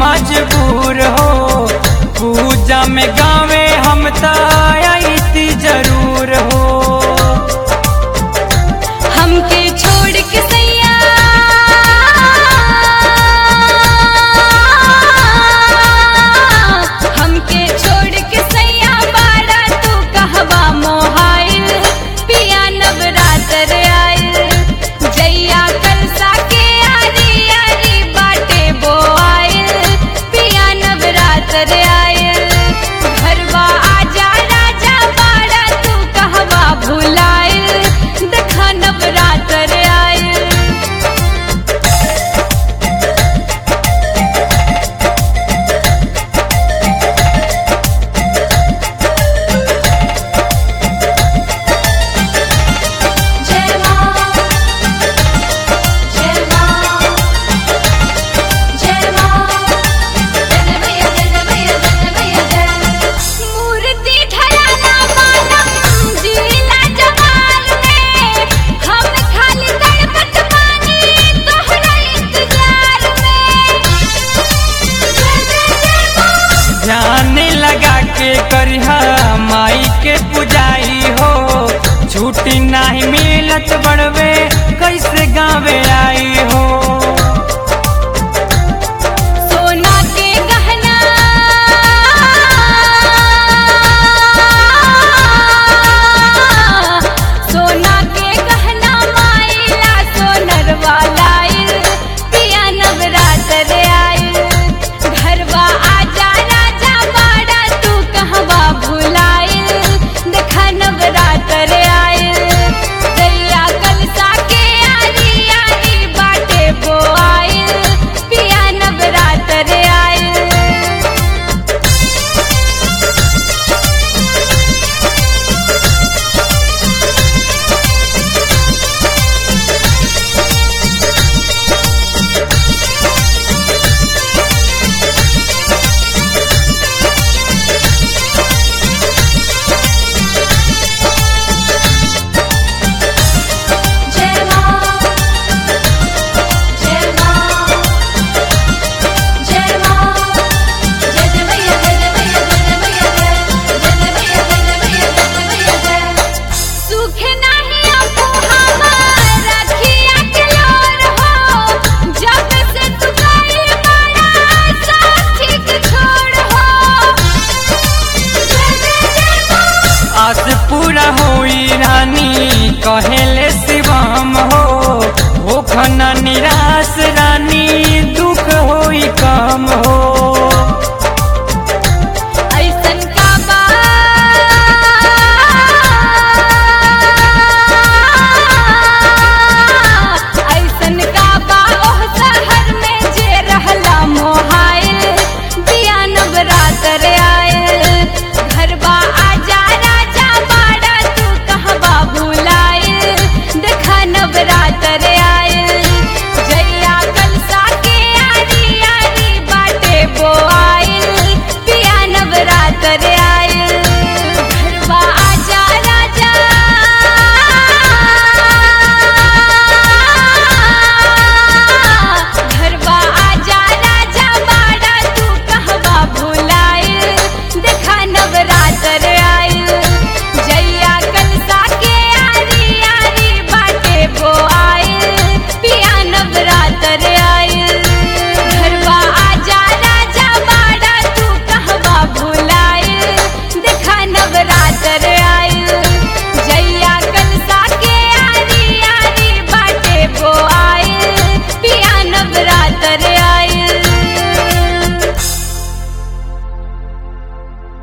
मजबूर हो पूजा में गावे हम ती जरूर हो हमके छोड़ के सैया हमके छोड़ के सैया बाड़ा तू कहवा मोहाइल पिया नवरात्र आइल जैया कलसा के आरी आरी बाटे बोआइल पिया नवरात्र आइल घरवा आजा राजा बाड़ा तू कहवा भुलाइल देखा नवरात्र आइल जय मां जय मां जय मां जय मैया जय मैया जय मैया जय मूर्ति ढलाना मानम जिला जवाल में हम खाली तड़पत पानी तोहरा इंतजार में जय जय जय मां ध्यान लगा के करिहा माई के पुजाई हो छुट्टी नाही मिलत बड़वे कैसे गावे आई